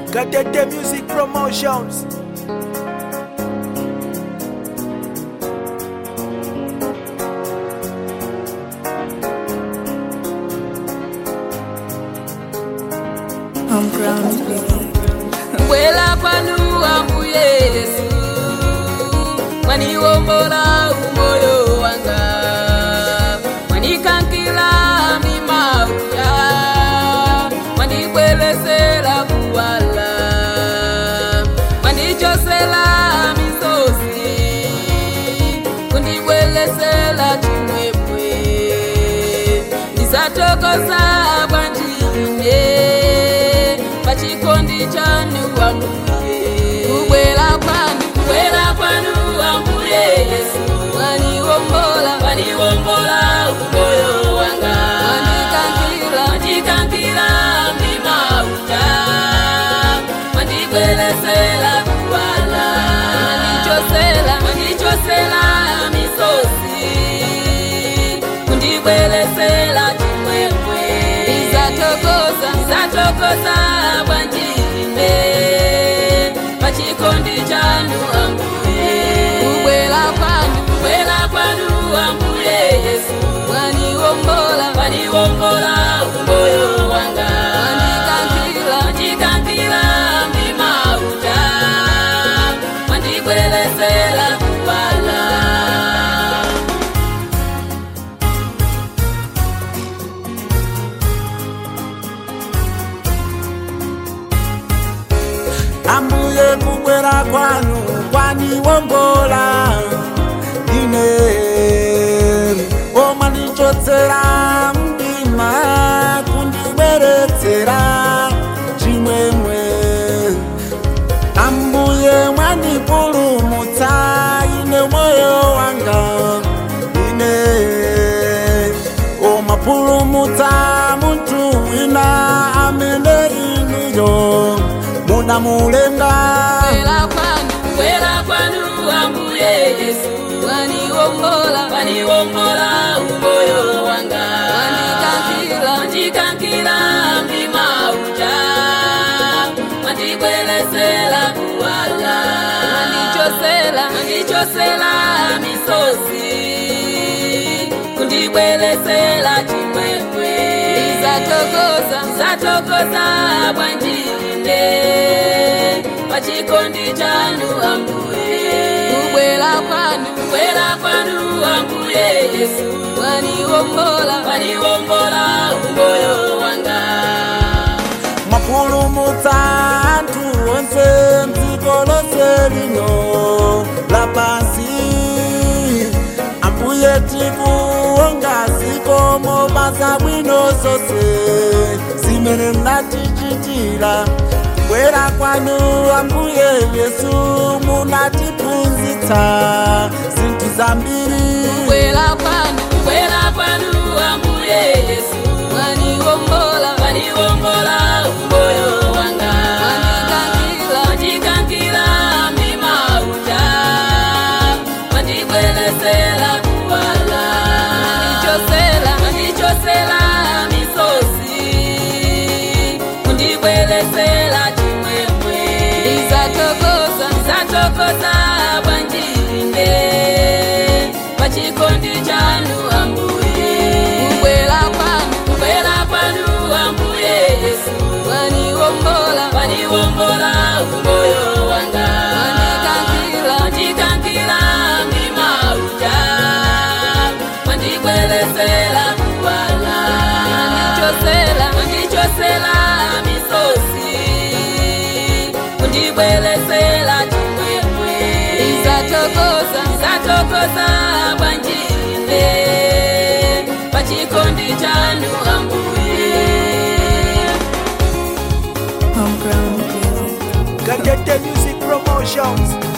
Gatete Music Promotions. Home ground living. bwela kwanu ambuye yesu mwaniwombola umoyo wanga mwanikankila mimauya mwanibwelesela kuwala mwandichosela misozi kundibwelesela chimwemwe ndisatokoza bwanjine pachikondi chanu ambuye kubwela kwanu kubwela kwanu ambuye yesu mwaniwombola mwaniwombola umoyo wanga mwandikankila mwandikankila mimauta mwandibwelesela kuwala mwandichosela mwandichosela misozi kundibwelesela chimwemwe izatokoza izatokoza bwanjine pachikondi chanu ambuye kubwela kwanu kubwela kwanu ambuye yesu mwaniwombola mwaniwombola umoyo wanga mwandikankila mwandikankila mimauta mwandibwelesela kuwala ambuye kubwera kwanu kwaniwombola ine omwanichotsera mdima kundibweretsera chimwemwe ambuye mwanipulumutsa ine moyo wanga ine omapulumutsa muntu wina amene iniyo munamulenga Kwela kwanu, kwela kwanu ambuye Yesu Waniwombola, waniwombola umoyo wanga Wandikankila, wandikankila mlima uja Wandibwelesela kuwala Wandichosela, wandichosela misozi Kundibwelesela chimwemwe Izatokoza, izatokoza bwanjine Pachikondi chanu ambuye Kubwela kwanu, kubwela kwanu ambuye Yesu Waniwombola, waniwombola umoyo wanga mwapulumutsa anthu onse mdziko lonse lino lapansi ambuye tikuonga zikomo basa bwino zonse zimene mnatichitira kubwera kwanu ambuye yesu munatiphunzitsa zinthu zambiri Kubwela kwanu, kubwela kwanu ambuye Yesu Waniwombola, waniwombola umoyo wanga Wandikankila, wandikankila mimauta Wandibwelesela kuwala Wandichosela, wandichosela misozi Kundibwelesela chimwemwe Izatokoza, izatokoza bwanjine Pachikondi chanu ambuye Kubwela kwanu, kubwela kwanu ambuye Yesu Waniwombola, waniwombola umoyo wanga Wandikankila, wandikankila mimauta Wandibwelesela kuwala Wandichosela, wandichosela misozi Kundibwelesela chimwemwe Izatokoza, izatokoza bwanjine Pachikondi chanu ambuye Home ground living. Gatete Music Promotions.